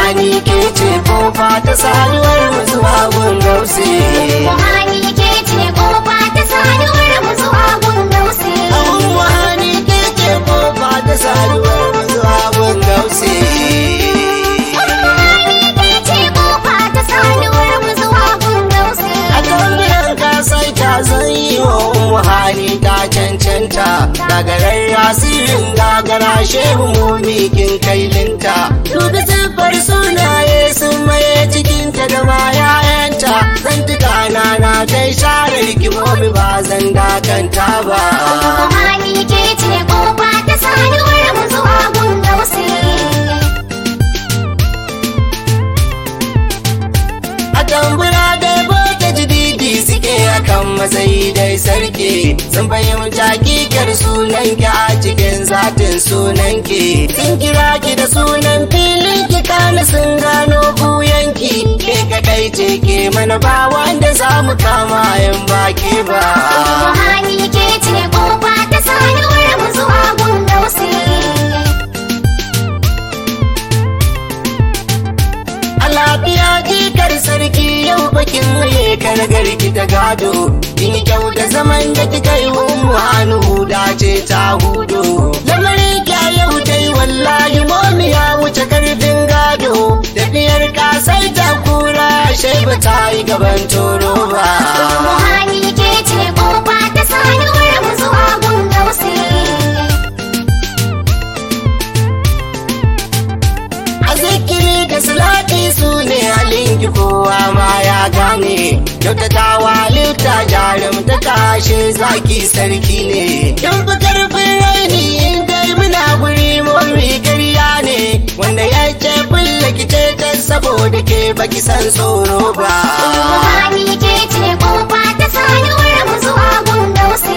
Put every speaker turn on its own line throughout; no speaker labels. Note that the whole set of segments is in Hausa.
Muhani ke ce kofa ta saduwar mu zuwa gun gausi.
Muhani ke ce kofa ta saduwar mu zuwa gun gausi.
Muhani ke ce kofa ta saduwar mu zuwa gun gausi.
Muhani ke ce kofa ta saduwar mu zuwa gun gausi.
A tambayan ka sai ta zan yi wa Muhani ta cancanta. Gagarar rasirin gagara shehu mumikin kailinta. Dubi siffar sunaye sun maye cikinta da ma 'ya'yanta. Zan tuka na na kai share rikimomi ba zan dakanta ba.
Muhani ke ce kofa ta saduwar mu zuwa gun gausi.
A tambura dai boke jididi suke akan matsayi dai sarki sun fahimta kikar sunanki a cikin zatin sunanki sun kira ki da sunan filin ki kana sun gano buyanki ke kadai ce ke mana ba wanda za mu kama yan baki ba.
Muhani ke ce kofa ta saduwar mu zuwa gun gausi.
A lafiya jikar sarki yau bakin waye garki ta gado kin kyau da zaman da kika yi ummu hannu dace ta hudu lamarin kya yau dai wallahi momi ya wuce karfin gado tafiyar kasai ta kura shaiba ta yi gaban toro ba
Muhani ke ce kofa ta saduwar mu zuwa gun gausi.
a zikiri da salati su ne halin ki kowa ma ya gane kyautatawa lifta jarum ta kashe zaki sarki ne yan fi karfin raini in dai muna guri mori karya ne wanda ya ce bulla ki ce ta saboda ke baki san tsoro ba
Muhani ke ce kofa ta saduwar mu zuwa gun gausi.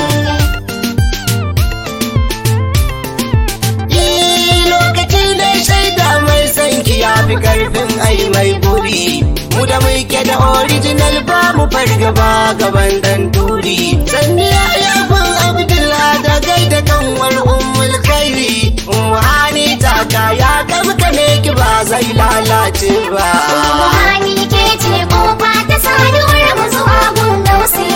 Yi lokaci da shaida mai sanki ya fi karfin ai mai buri mu da muke da original ba mu fargaba gaban dan turi sanni ya yafin abdullah da gaida kanwar ummul khairi ummu hani taka ya gamka ne ki ba zai lalace ba
Muhani ke ce kofa ta saduwar mu zuwa gun gausi.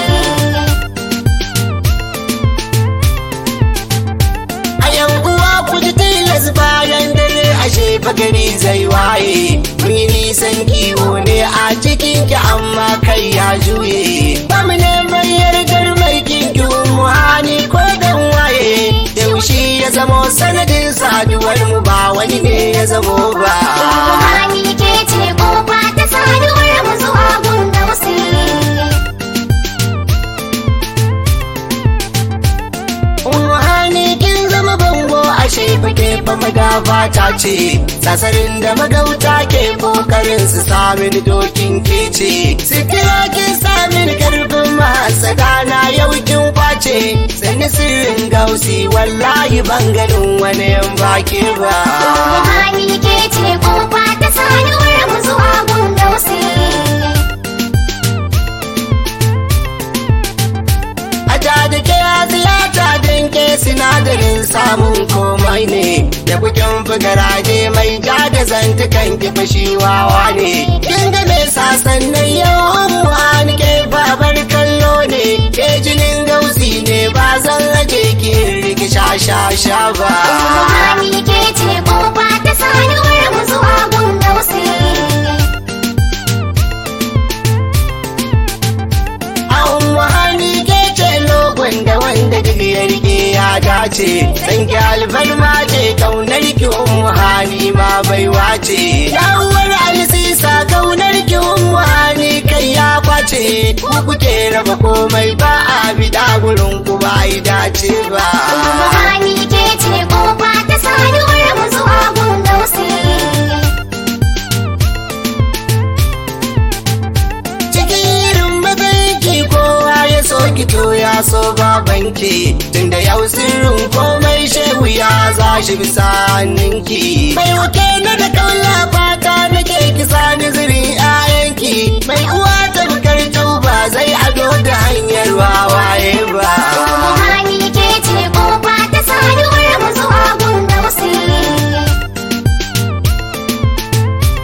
a yan uwa ku ji tilas bayan dare ashe bagari zai waye mun yi nisan kiwo ne a cikin ki amma kai ya juye ba mu neman yardar mai kinki mu hani ko dan waye yaushe ya zamo sanadin saduwar mu ba wani ne ya zamo ba
Muhani ke ce kofa ta saduwar mu zuwa gun gausi.
Ruhani kin zama bango ashe fake fa magafa ta ce sasarin da magauta ke kokarin su samin dokin kece sitira kin samin karfin masada na yau kin kwace sani sirrin gausi wallahi ban ganin wani yan baki ba
Muhani ke ce kofa ta saduwar mu zuwa gun gausi.
Aja da ke ziyata don ke sinadarin samun komai ne da bukin fugaraje mai ja da zantukan ki fashi wawa ne kin ga me sasannan yau mu an ke babar kallo ne ke jinin gausi ne ba zan rage ki riki sha sha sha ba
Muhani ke ce kofa ta saduwar mu zuwa gun gausi.
a umma ke ce logon da wanda duk ya rike ya dace san ki alfarma ce kaunar ki ummu hani ma baiwa ce ya uwar alisisa kaunar ki ummu hani kai ya kwace ku kuke raba komai ba a bida gurin ku ba yi dace ba
Muhani ke ce kofa ta saduwar mu zuwa gun gausi.
cikin irin matsayinki kowa ya so ki to ya so babanki tunda yau sirrin komai shehu ya za shi bisa hannunki mai wuke na da kaula fata nake ki sani zuri ayanki mai uwa ta bukar ba zai ado da hanyar wawaye ba
Muhani ke ce kofa ta saduwar mu zuwa gun gausi.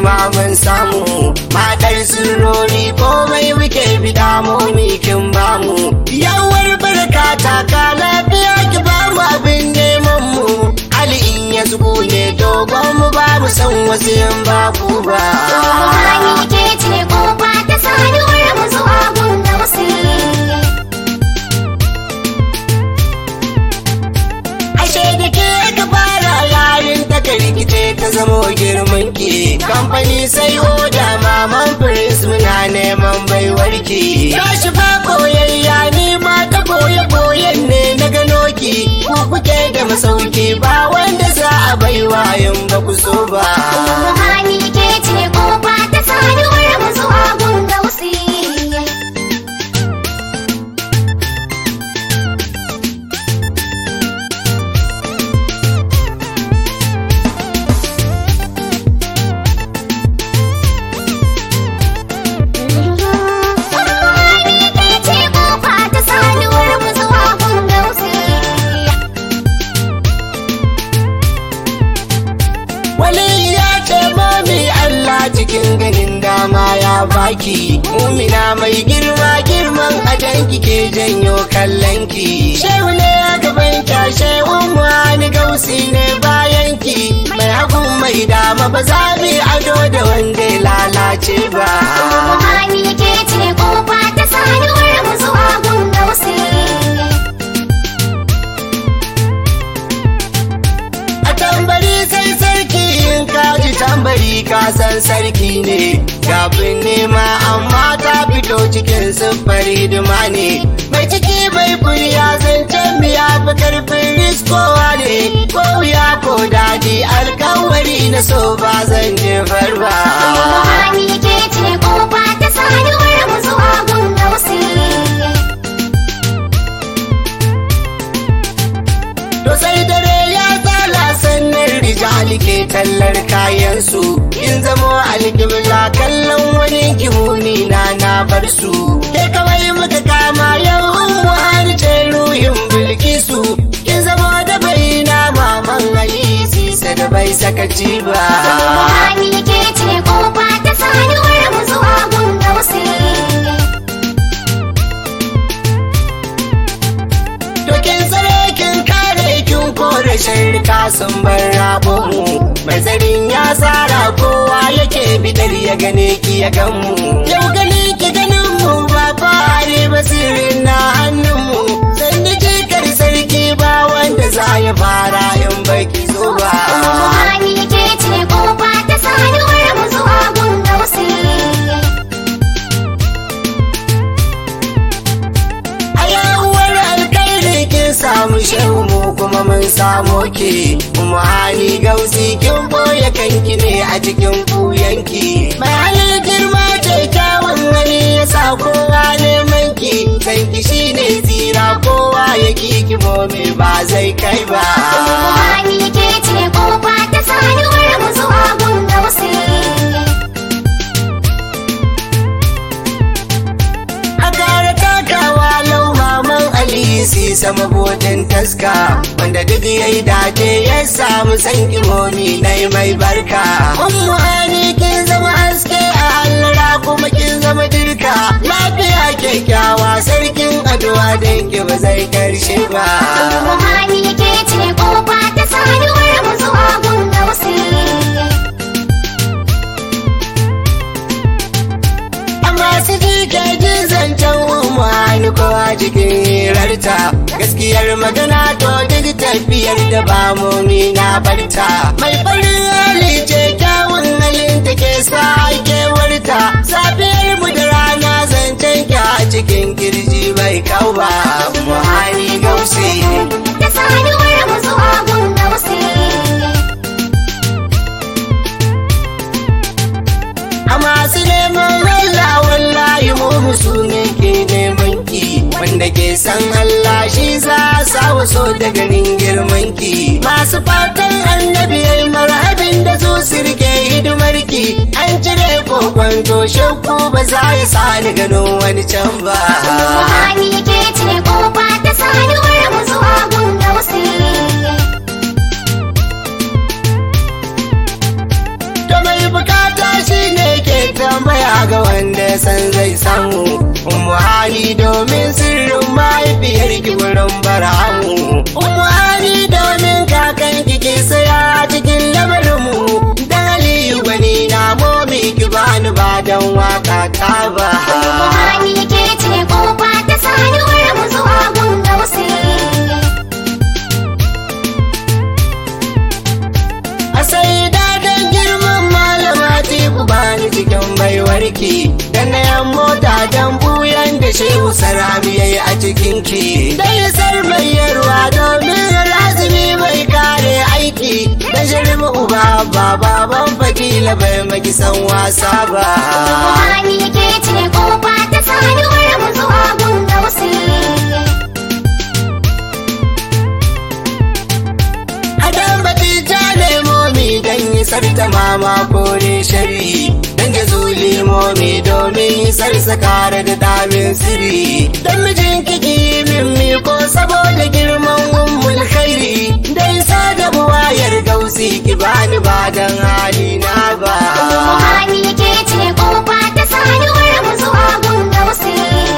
nema mun samu matar sirrori komai muke bida mu kin bamu yawar barka ta ka lafiya ki bamu abin neman mu ali in ya zubu ne dogon mu babu san wasu yan babu ba
Ruhani ke ce kofa ta saduwar mu zuwa gun dausi.
ashe da ke ka fara yarin ta ka rikice ta zamo girman ki kamfani sai oda maman prince muna neman baiwarki tashi fa koyayya ni ma ta koye koyen ne na gano ki ku kuke da masauki ba wanda za a baiwa in ba ku so ba
Ruhani ke ce kofa ta saduwar mu zuwa gun dausi. Ruhani ke ce kofa ta saduwar mu zuwa gun dausi.
wani ya ce mami Allah cikin ganin dama ya baki mumina mai girma girman ajanki ke janyo kallonki shehu ne a gaban kyashe wani gausi ne bayanki mai hagun mai dama ba za mu yi ado da wanda ya lalace ba
Ruhani ke ce kofa ta saduwar mu zuwa gun dausi.
a tambari sai sarki in ka ji tambari ka san sarki ne kafin nema amma ta fito cikin siffar hidima ne mai ciki bai kuriya zancen miya fi karfin riskowa ne ko wuya ko daɗi alkawari na so ba zan jefar ba
Ruhani ke ce kofa ta saduwar mu zuwa gun dausi.
To sai dare ya tsala sannan rijali ke tallar kayansu in zamo alƙibla kallon wani kimuni na na bar su ke kawai muka kama yau har ce ruhin bilkisu kin zamo da bai na maman ali sisa da bai sakaci ba
Ruhani ke ce kofa ta saduwar mu zuwa gun dausi.
To kin tsare kin kare kin kore shirka sun bar rabo mu Mazarin ya tsara kowa yake bidar ya gane ki ya gan mu Yau gani ki ganin mu ba fare basirin na hannun mu Sanda jikar sarki ba wanda za ya fara in baki zo ba
Ruhani ke ce kofa ta saduwar mu zuwa gun dausi.
A yawuwar alkairi kin samu shehu mu kuma mun samo ki Kuma hali gausi kin boye kanki ne a cikin kuyanki Mai halin girma ce kyawun hali ya sa kowa neman ki Kanki shi ne tsira kowa ya ki me ba zai kai ba
Ruhani ke ce kofa ta saduwar mu zuwa gun dausi.
A gara takawa lau maman Alisi sama bodin taska wanda duk yayi dace ya samu san imomi na mai barka. Ummu hani kin zama haske a hallara kuma kin zama dirka lafiya kyakkyawa sarkin addu'a danki ba zai karshe ba.
Ruhani ke ce kofa ta saduwar mu zuwa gun dausi.
Amma su ji ke ji zancen ummu hani kowa cikin hirarta gaskiyar magana to duk tafiyar da ba mumi na barta mai farin hali ce kyawun halin ta ke sa kewarta safiyar mu da rana zancen ki a cikin kirji bai kau ba muhani gausi
Ta saduwar mu zuwa gun dausi.
a masu neman Allah wallahi mu musu ne ke neman ki wanda ke san Allah shi za a sa waso da ganin girman ki masu fatan annabi yayi marhabin da su sirke hidimar ki an cire kokon to shakku ba za ya sa ni gano wani can ba
Ruhani ke ce kofa ta saduwar mu zuwa gun dausi.
da mai bukata domin sirrin mahaifiyar ki wurin baramu umu hani domin kakan ki ke saya cikin lamarinmu dan aliyu gwani na momi ki bani ba dan waka ta ba
Buhari ke ce kofa ta saduwar mu zuwa gun gausi.
a sai dadan girman malama ku bani cikin baiwarki dan na yan mota dan buyan da shehu sarami yayi a cikin ki dai sarmayarwa domin lazimi mai kare aiki dan shirma uba ba baban fakila bai maki san wasa ba
Buhari ke ce kofa ta saduwar mu zuwa gun gausi.
Adam batija nemo mi dan yi sarta mama kore shari dan ga zuli momi domin yi sarsa kare da damin siri dan mijin kiki min mi ko saboda girman ummul khairi dan sada buwayar gausi ki bani ba dan hali na ba
Buhari ke ce kofa ta saduwar mu zuwa gun gausi.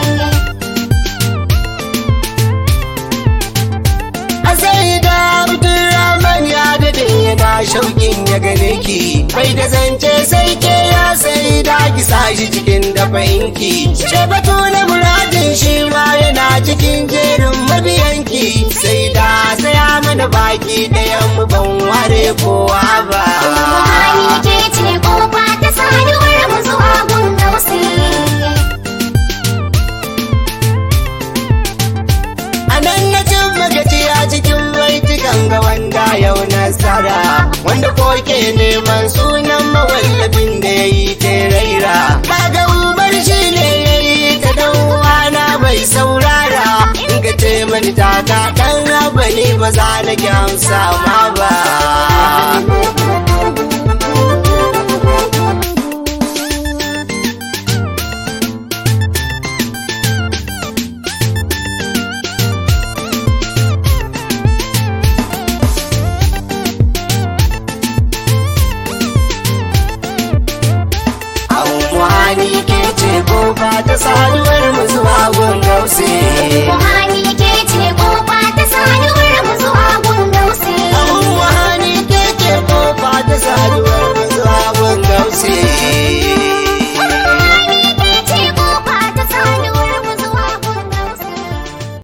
a sai da Abdulrahman ya dade yana shauƙin ya gane ki bai da zance sai ke ya sai da ki sashi cikin dafainki ce batu na muradin shi ma yana cikin jerin mabiyanki sai da saya mana baki ɗayan mu ban ware kowa ba
Buhari ke ce kofa ta saduwar mu zuwa gun gausi.
a nan na cin magaci a cikin baitukan ga wanda yau nasara wanda ko ke neman sunan mawallafin da ya yi raira kaga umar shi ne ya yi ta dan uwana bai saurara in ka ce mani taka dan raba ne ba za na ki amsa ma ba Abubuwani ke ce kofa ta saduwar mu zuwa gun gausi.